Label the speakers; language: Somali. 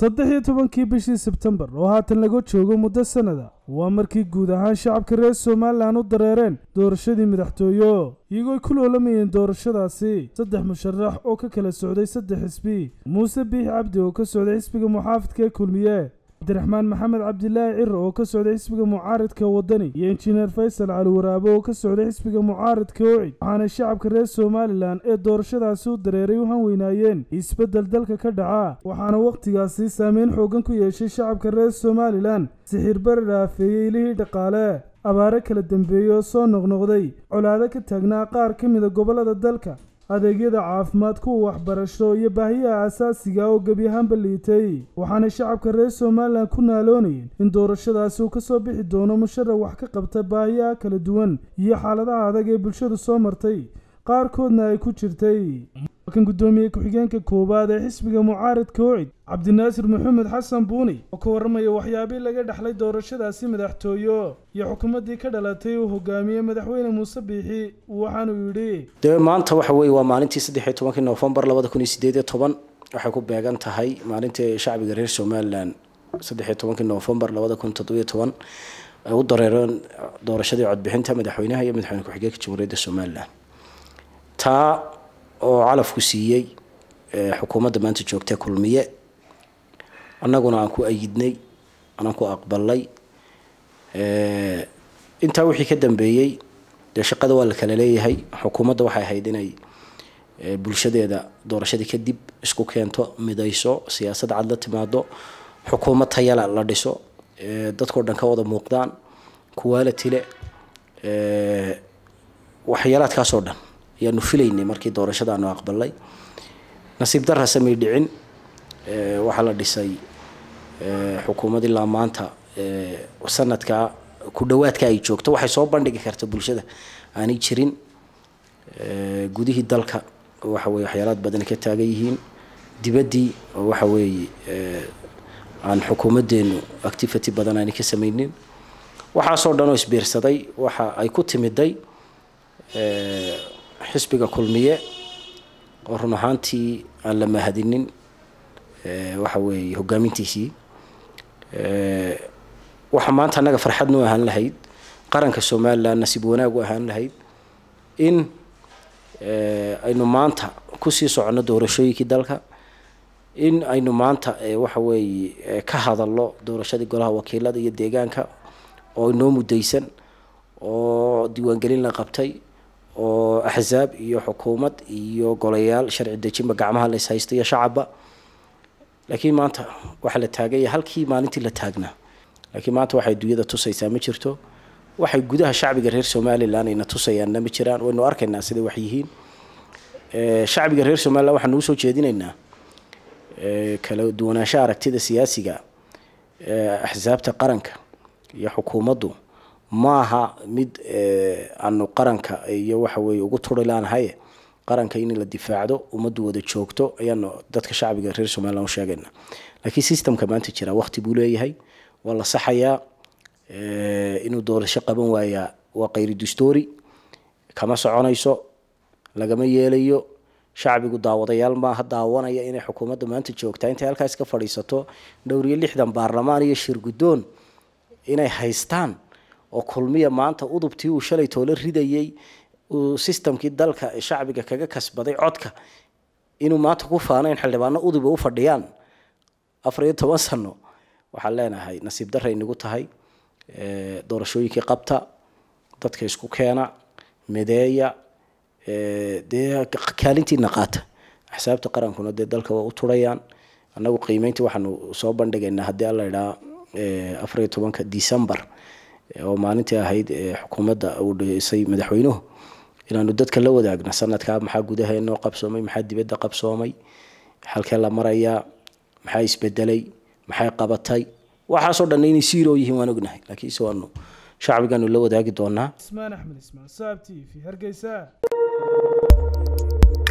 Speaker 1: saddex iyo tobankii bishii sebtembar oo haatan laga joogo muddo sannada waa markii guud ahaan shacabka reer somalilan u dareereen doorashadii madaxtooyo iyagoo ku loolamayeen doorashadaasi saddex musharax oo ka kala socday saddex xisbi muuse biix cabdi oo ka socday xisbiga muxaafidka ee kulmiye cabdiraxmaan maxamed cabdilaahi ciro oo ka socday xisbiga mucaaridka wadani iyo injineer faysal cali waraabe oo ka socday xisbiga mucaaridka ocid waxaana shacabka reer somalilan ee doorashadaasi u dareeray u hanweynaayeen isbeddel dalka ka dhaca waxaana wakhtigaasi saameyn xoogan ku yeeshay shacabka reer somalilan sixir bari dhaafeeyey ilihii dhaqaale abaare kala dambeeyey oo soo noqnoqday colaado ka taagnaa qaar ka mida gobollada dalka adeegyada caafimaad kuwa waxbarasho iyo baahiyaha asaasiga oo gebi ahaanba liitay waxaana shacabka reer somalilan ku naaloonayeen in doorashadaasi uu ka soo bixi doono musharax wax ka qabta baahiyaha kala duwan iyo xaaladaha adag ee bulshadu soo martay qaarkoodna ay ku jirtay kan guddoomiye ku-xigeenka koowaad ee xisbiga mucaaridka ocid cabdinaasir maxamed xasan buuni oo ka warramaya waxyaabihii laga dhexlay doorashadaasi madaxtooyo iyo xukuumaddii ka dhalatay uu hogaamiyey madaxweyne muuse biixi waxaanuu yidhi
Speaker 2: dee maanta waxa weeye waa maalintii saddex iyo tobankii noofembar labada kun iyo sideed iyo toban waxay ku beegan tahay maalintii shacbiga reer somalilan saddex iyo tobankii noofembar labada kun toddobiyo toban ay u dareereen doorashadii codbixinta madaxweynaha iyo madaxweyne ku-xigeenka jamhuuriyadda somalilan taa oo calafku siiyey xukuumadda maanta joogtee kulmiye annaguna aan ku ayidnay anaan ku aqbalay intaa wixii ka dambeeyey dee shaqada waa la kala leeyahay xukuumadda waxay ahayd inay bulshadeeda doorashadii kadib isku keento midayso siyaasad cad la timaado xukuumad tayala la dhiso dadkao dhan ka wada muuqdaan kuwaala tile waxyaalaadkaasoo dhan ayaanu filaynay markii doorashada aanu aqbalay nasiib darra samay dhicin waxaa la dhisay xukuumad ilaa maanta sanadka ku dhawaadka ay joogto waxay soo bandhigi karta bulshada aanay jirin gudihii dalka waxa weye waxyaalaad badan ka taagan yihiin dibaddii oo waxa weeye aan xukuumaddeenu activity badan aanay ka samaynin waxaasoo dhan oo isbiirsaday waxa ay ku timiday xisbiga kulmiye oo run ahaantii aan la mahadinin waxa weeye hogaamintiisii waxa maanta annaga farxad nu ahaan lahayd qaranka somalilan nasiib wanaag u ahaan lahayd in aynu maanta kusii soconno doorashooyinkii dalka in aynu maanta waxa weeye ka hadalno doorashadii golaha wakiilada iyo deegaanka oo inoo mudaysan oo diiwaangelin la qabtay oo axsaab iyo xukuumad iyo golayaal sharci dejinba gacmaha la ishaysta iyo shacabba laakiin maanta waxaa la taaganya halkii maalintii la taagnaa laakiin maanta waxay dunyada tusaysaa ma jirto waxay gudaha shacbiga reer somalilan ayna tusayaanna ma jiraan waynu arkaynaa siday wax yihiin shacbiga reer somalilan waxaanu usoo jeedinaynaa kala duwanaanshaha aragtida siyaasiga axsaabta qaranka iyo xukuumaddu maaha mid aanu qaranka iyo waxa weye ugu turi laanahay qaranka in la difaacdo ummaddu wada joogto ayaanu dadka shacbiga reer somalilan u sheegayna laakiin systemka maanta jira waqti buu leeyahay waa la saxayaa inuu doorasho qaban waayaa waa kayri dastoori kama soconayso lagama yeelayo shacbigu daawadayaal maaha daawanaya inay xukuumadda maanta joogtaa intay halkaas ka fadhiisato dhowr iyo lixdan baarlamaan iyo shir guddoon inay haystaan oo kulmiya maanta udubtii uu shalay toole ridayey uu sistamkii dalka shacbiga kaga kasbaday codka inuu maanta ku faano in xildhibaano uduba u fadhiyaan afar iyo toban sano waxaan leenahay nasiib darray nagu tahay doorashooyinkii qabta dadka isku keena mideeya dee kaalintiina qaata axsaabta qarankuna dee dalka waa u turayaan annagu qiimeyntii waxaanu soo bandhigaynaa haddii alla idhaa afar iyo tobanka december oo maalintii ahayd xukuumadda uu dhisay madaxweynuhu inaanu dadka la wadaagno sanadkaa maxaa gudaha inoo qabsoomay maxaa dibadda qabsoomay halkee la marayaa maxaa isbedelay maxay qabatay waxaasoo dhan inay siiroo yihiin waan ognahay laakiinse waanu shacbigaanu la wadaagi doonaa
Speaker 1: ismaan axmed ismaan saab t v hargeysa